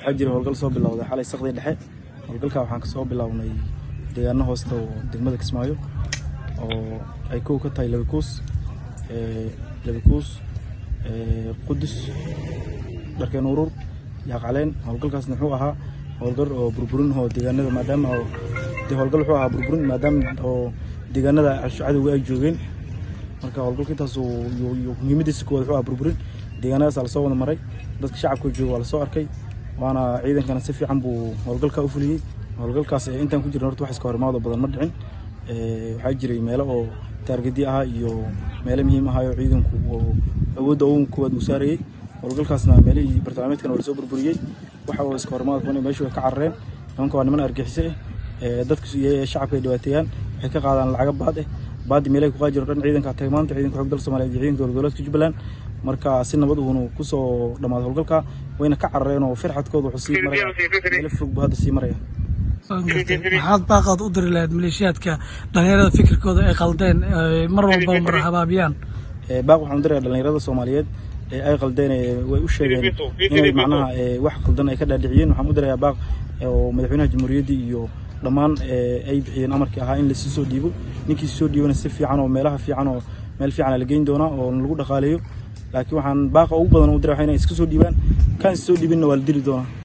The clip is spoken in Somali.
waxaa jira howlgal soo bilowday xalay saqdii dhexe howlgalka waxaan kasoo bilownay deegaano hoosta oo degmada kismaayo oo ay kow ka tahay labikuus labikuus qudus dharkeen urur yaaqcaleen howlgalkaasna wuxuu ahaa howlgal oo burburin oo deegaanada maadaama oo dee howlgal wuxuu ahaa burburin maadaama oo deegaanada cadowga ay joogeen marka howlgalka intaas muhiimadiisa koowaad wuxuu ahaa burburin deegaanadaas lasoo wada maray dadka shacabka jooga waa lasoo arkay waana ciidankana si fiican buu howlgalka u fuliyey howlgalkaas intaan ku jirna horta wax iska horimaado badan ma dhicin waxaa jiray meelo oo taargedi ahaa iyo meelo muhiim ahaa oo ciidanku awoodda ugu koowaad uu saarayey howlgalkaasna meelihii bartilmaameedkana waa lasoo burburiyey waxa oo iska horimaado kuwan meeshu way ka carareen nimanka waa niman argixise eh dadka shacabka ay dhibaateeyaan waxay ka qaadaan lacaga baad eh baadi meelahay ku qaajiro dhan ciidanka tagay maanta ciidanka xoog dalka Soomaaliyeed iyo ciidanka dowlad goboleedka Jubbaland marka si nabad uuna ku soo dhamaaday howlgalka wayna ka carareen oo firxadkooda wuxuu sii maraya meel fog buu hadda sii maraya maxaad baaqaad u diri lahayd maleeshiyaadka dhalinyarada fikirkooda ay qaldeen mar walba mar habaabiyaan baaq waxaan u dirayaa dhalinyarada Soomaaliyeed ee ay qaldeen way u sheegeen inay macnaha wax qaldan ay ka dhaadhiciyeen waxaan u dirayaa baaq oo madaxweynaha jamhuuriyadda iyo dhammaan ay bixiyeen amarkii ahaa in lasii soo dhiibo ninkii soo dhiibana si fiican oo meelaha fiican oo meel fiican la geyn doonaa oo lagu dhaqaaleeyo laakiin waxaan baaqa ugu badan u diraa inay iska soo dhiibaan kan soo dhiibinna waa la dili doonaa